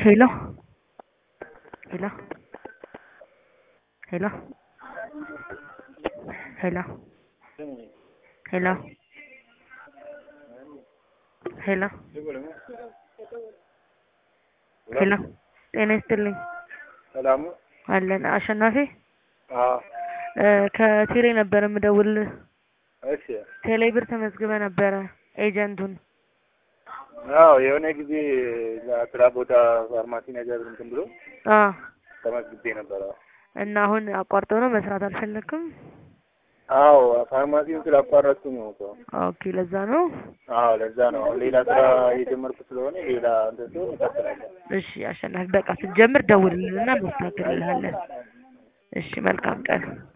Hello? Hello? Hello? Hello? Hello? ሄሎ ሄሎ ጤና ይስጥልኝ ሰላሙ አለን አሸናፊ አዎ እ ከቴሌ ነበር የምደውልልህ እሺ ቴሌ ብር ተመዝግበ ነበረ ኤጀንቱን አዎ የሆነ ጊዜ ስራ ቦታ ፋርማሲ ነገር እንትን ብሎ አ ተመዝግቤ ነበረ እና አሁን አቋርጠው ነው መስራት አልፈለግክም አዎ ፋርማሲውን ስላቋረጥኩኝ ነው እኮ ኦኬ ለዛ ነው አዎ ለዛ ነው ሌላ ስራ የጀመርኩ ስለሆነ ሌላ እንትን ሲሆን እቀጥላለሁ እሺ አሸናፊ በቃ ስትጀምር ደውልልንና እናስተካክልልሃለን እሺ መልካም ቀን